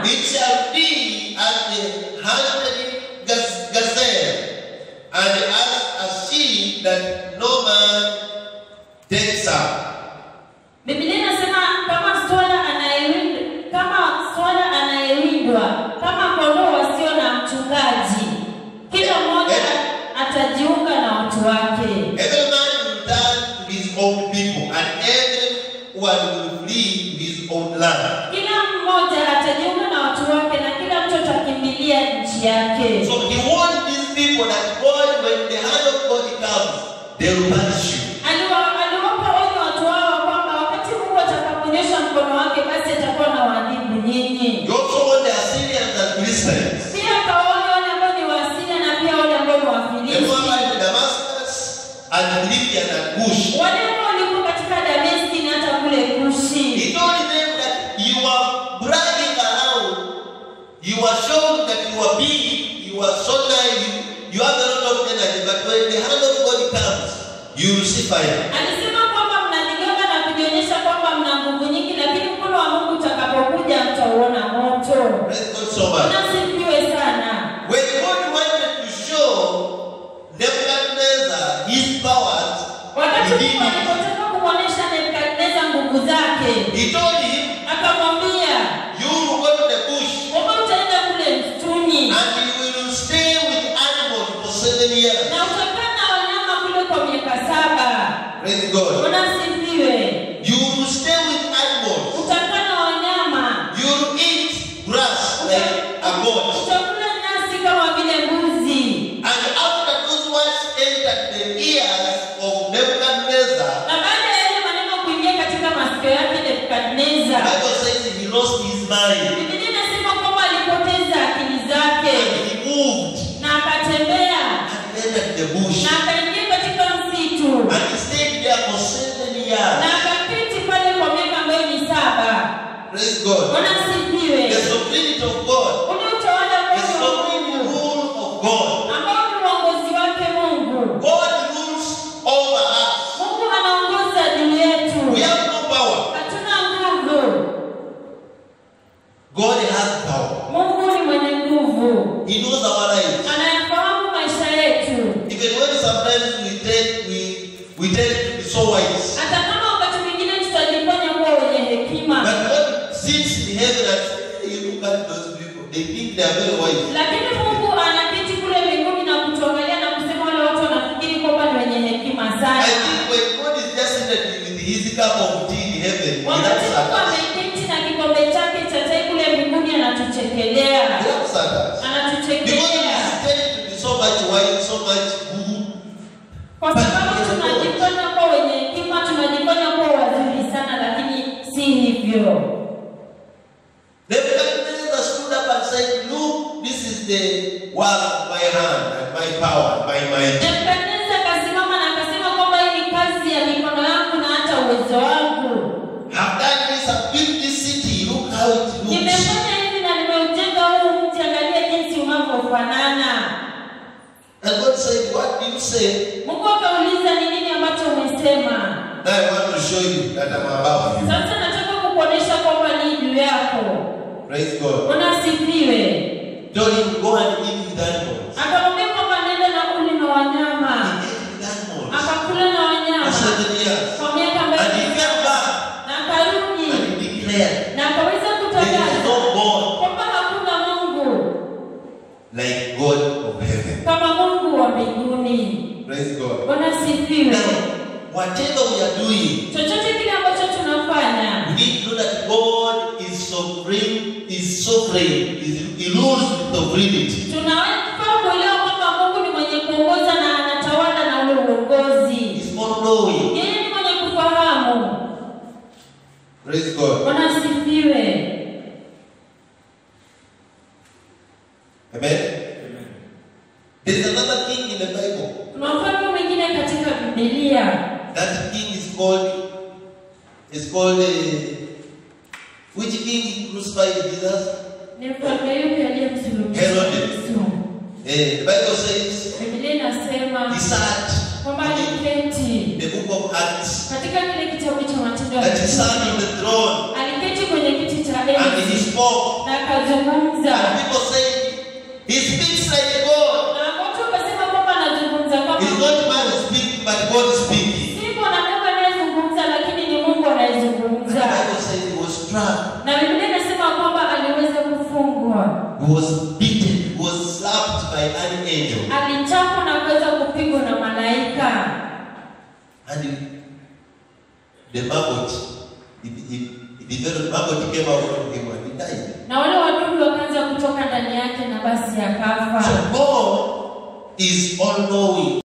It shall be as the hunted gaz- gazelle, and as a sheep that no man takes up. Biblia inasema kama swala anayewindwa, kama swala anayewindwa, kama kondoo wasio na mchungaji, kila mmoja atajiunga na watu wake. Every man will turn to his own people, and everyone will flee to his own land. Kila mmoja atajiunga na watu wake, na kila mtu atakimbilia nchi yake. So he warned these people that God, when the hand of God comes, they will punish you. Aliwa- Aliwapa onyo watu hao kwamba wakati Mungu atakapoonyesha mkono wake, basi atakuwa na waadhibu nyinyi. He also warned the Assyrians and Philistines. Pia akawaonya wale ambao ni Waasiria na pia wale ambao ni The Wafilisti. Moabite, Damascus, and Libya and Cush. wale ambao walikuwa katika Dameski na hata kule He Kushi. told them that you are bragging around, you are showing that you are big, you are so nice, you, you have a lot of energy, but when the hand of God comes, you will see fire. Alisema kwamba mnajigonga na kujionyesha kwamba mna nguvu nyingi, lakini mkono wa Mungu utakapokuja mtauona moto. Praise God so much. Nasifiwe sana. When God wanted to show Nebuchadnezzar his powers Wakati within Mungu him, alipotaka kumwonyesha Nebukadneza nguvu zake, he told him, akamwambia You will go to the bush kwamba utaenda kule msituni and you will stay with animals for seven years. na utakaa na wanyama kule kwa miaka saba. Praise God. Unasifiwe. You will stay with animals. Utakaa na wanyama You will eat grass like a goat. Utakula nyasi kama vile mbuzi. And after those words entered the ears of Nebuchadnezzar, Na baada ya yale maneno kuingia katika masikio yake the Nebukadneza, Bible says he lost his mind Biblia inasema kwamba alipoteza akili zake and he moved na akatembea and entered the bush. na akaingia katika msitu And he stayed there for seven na years. akaketi pale kwa miaka ambayo ni saba. Praise God. Bwana asifiwe. The sovereignty of God, Ule utawala the wote wa sovereign Mungu rule of God. ambao ni uongozi wake Mungu. God rules over us. Mungu anaongoza juu We yetu, have no power. hatuna nguvu. God has power. Mungu ni mwenye nguvu. He knows our lives. anayafahamu maisha yetu Even when sometimes we tend we we tend to be so wise. hata kama wakati mwingine tutajifanya kuwa wenye hekima But God sits in heaven and says, "Hey, you look at those people. They think they are very wise. lakini mungu anaketi kule mbinguni na kutuangalia na kusema wale watu wanafikiri kwamba ni wenye hekima I sana think when God is just seated with his cup of tea in heaven, he wakati laughs mungu at us. ameketi na kikombe chake cha chai kule mbinguni anatuchekelea He laughs at us. Because he anatuchekelea is tending to be so much wise, so much good. kwa sababu tunajifanya kuwa wenye hekima tunajifanya kuwa wazuri sana lakini si hivyo Nebuchadnezzar stood up and said, Look, this is the work of my hand and my power and my might. Nebukadneza akasimama na akasema kwamba hii ni kazi ya mikono yangu na hata uwezo wangu. I've done this, I've built this city. Look how it looks. Nimefanya hivi na nimeujenga huu mji, angalia jinsi unavyofanana. And God said, What do you say? Mungu akauliza ni nini ambacho umesema. Now I want to show you that I'm above you. Sasa nataka kukuonesha kwamba ni juu yako. Praise God. Unasifiwe. Told him, Go and eat with animals. Akamwambia kwamba nenda na uli na wanyama. He ate with animals Akakula na for wanyama seven years. kwa miaka And ambayo he came back na akarudi and he declared, na akaweza There is kutangaza no God kwamba hakuna Mungu like God of heaven. kama Mungu wa mbinguni. Praise God. Bwana sifiwe. Now, whatever we are doing, Chochote kile ambacho tunafanya, we need to know that God is sovereign, is sovereign, is, he rules with sovereignty. tunafaa kuelewa kwamba Mungu ni mwenye kuongoza na anatawala na ule uongozi. He's all knowing. Yeye ni mwenye kufahamu. Praise God. Bwana sifiwe. Amen. There is another king in the Bible. Kuna mfalme mwingine katika Biblia. That king is called is called uh, which king crucified Jesus? Ni mfalme yupi aliyemsulubisha Herod. Yesu? Eh, the Bible says Biblia inasema he sat kwamba in aliketi the book of Acts katika kile kitabu cha Matendo ya that he Mitume. sat on the throne Aliketi kwenye kiti cha and he enzi spoke na anazungumza And people say, he speaks like God. na watu wakasema kwamba anazungumza kama It's not man speaking, but God speaking. si mwanadamu anayezungumza lakini ni mungu The anayezungumza Bible says he was struck, na biblia inasema kwamba aliweza kufungwa he was beaten, he was slapped by an angel. alichapwa na kuweza kupigwa na malaika And he- the maggot, it, it, it developed, maggot came out from him and he died. na wale wadudu wakaanza kutoka ndani yake na basi akafa So God is all knowing.